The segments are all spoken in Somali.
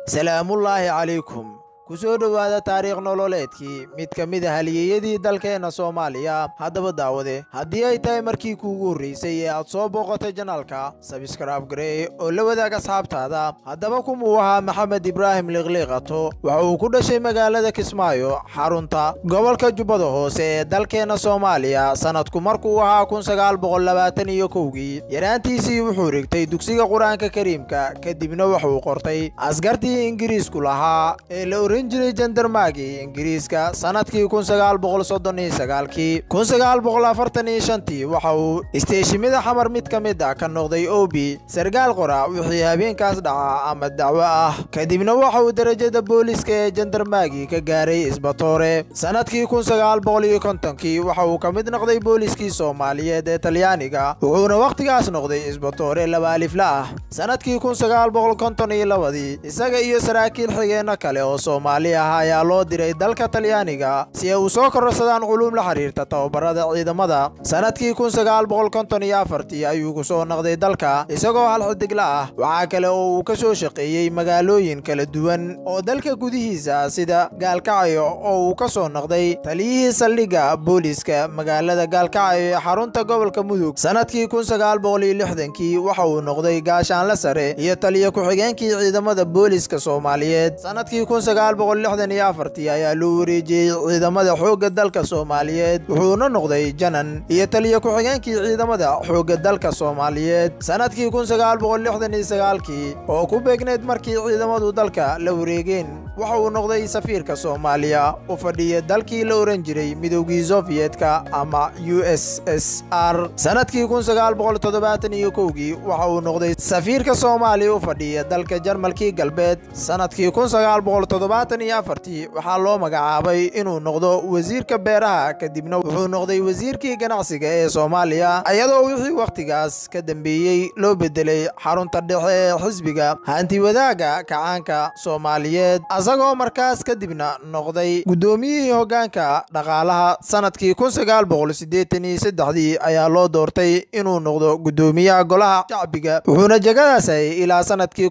salaamullaahi calaykum ku soo dhowaada taariikh nololeedkii mid ka mid a halyeeyadii dalkeenna soomaaliya haddaba daawade haddii ay tahay markii kuugu horraysay ee aad soo booqatay janaalka sabskraib garee oo la wadaag asxaabtaada haddaba kumuu ahaa maxamed ibraahim liqliiqato waxa uu ku dhashay magaalada kismaayo xarunta gobolka jubbada hoose ee dalkeenna soomaaliya sannadku markuu ahaa kunsagaalboqollabaataniyo kowgii yaraantiisii wuxuu rigtay dugsiga qur-aanka kariimka kadibna wuxuu qortay askartii ingiriisku lahaa ee la oran jiray jandarmaagii ingiriiska sannadkii kunsagaalboqolsoddoniysagaalkii kunsagaalboqolafartaniyshantii waxa uu isteeshimada xamar mid ka mid ah ka noqday obi sargaal qora wixii habeenkaas dhaca ama dacwo ah kadibna waxa uu derajada booliiska ee jandarmaagii ka gaaray isbatoore sannadkii kunsagaalboqoliyokontonkii waxa uu ka mid noqday booliiskii soomaaliyeed ee talyaaniga wuxuuna wakhtigaas noqday isbatoore labaalifla ah sannadkii kunsagaalboqolkontoniyolabadii isaga iyo saraakiil xigeenno kale oo soomaali ah ayaa loo diray dalka talyaaniga si ay u soo kororsadaan culuum la xiriirta tababarada ciidamada sannadkii kunsagaalboqolkontonyoafartii ayuu ku soo noqday dalka isagoo hal xidigla ah waxaa kale oo uu ka soo shaqeeyey magaalooyin kala duwan oo dalka gudihiisa sida gaalkacyo oo uu ka soo noqday taliyihii saldhigga booliiska magaalada gaalkacyo ee xarunta gobolka mudug sannadkii kunsagaalboqoliyolixdankii waxa uu noqday gaashaanle sare iyo taliya ku-xigeenkii ciidamada booliiska soomaaliyeed sannadkii kunsagaalboqollixdaniyoafartii ayaa loo wareejiyey ciidamada xoogga dalka soomaaliyeed wuxuuna noqday janan iyo taliya ku-xigeenkii ciidamada xoogga dalka soomaaliyeed sannadkii kunsagaalboqollixdaniysagaalkii oo ku beegneyd markii ciidamadu dalka la wareegeen waxa uu noqday safiirka soomaaliya u fadhiya dalkii la oran jiray midowgii sofiyedka ama u s s r sannadkii kunsagaalboqoltoddobaataniyo kowgii waxa uu noqday safiirka soomaaliya u fadhiya dalka jarmalkii galbeed sannadkii kunsagaalboqoltoddobaataniyo afartii waxaa loo magacaabay inuu noqdo wasiirka beeraha kadibna wuxuu noqday wasiirkii ganacsiga ee soomaaliya iyadoo wixii wakhtigaas ka dambeeyey loo bedelay xarunta dhexe ee xisbiga hantiwadaaga kacaanka soomaaliyeed asagoo markaas kadibna noqday guddoomiyihii hoggaanka dhaqaalaha sannadkii kunsagaalboqolsideetaniyosaddexdii ayaa loo doortay inuu noqdo guddoomiyaha golaha shacbiga wuxuuna jegadaasay ilaa sannadkii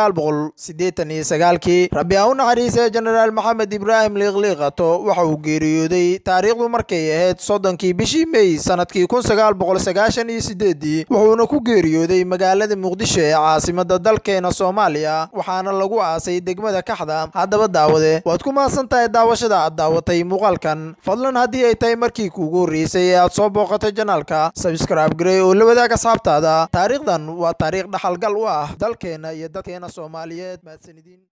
kunsagaalboqolsideetaniysagaalkii rabbi ha u naxariisee jenaraal maxamed ibraahim liiqliiqato waxa uu geeriyooday taariikhdu markay ahayd soddonkii bishii mey sannadkii kunsagaalboqolsagaashaniyo sideedii wuxuuna ku geeriyooday magaalada muqdisho ee caasimada dalkeena soomaaliya waxaana lagu aasay degmada kaxda haddaba daawade waad ku mahadsan tahay daawashada aad daawatay muuqaalkan fadlan haddii ay tahay markii kuugu horreysay ee aad soo booqatay janaalka sabskraib garey oo la wadaag asxaabtaada taariikhdan waa taariikh dhaxalgal u ah dalkeenna iyo dadkeena soomaaliyeed mahadsanidin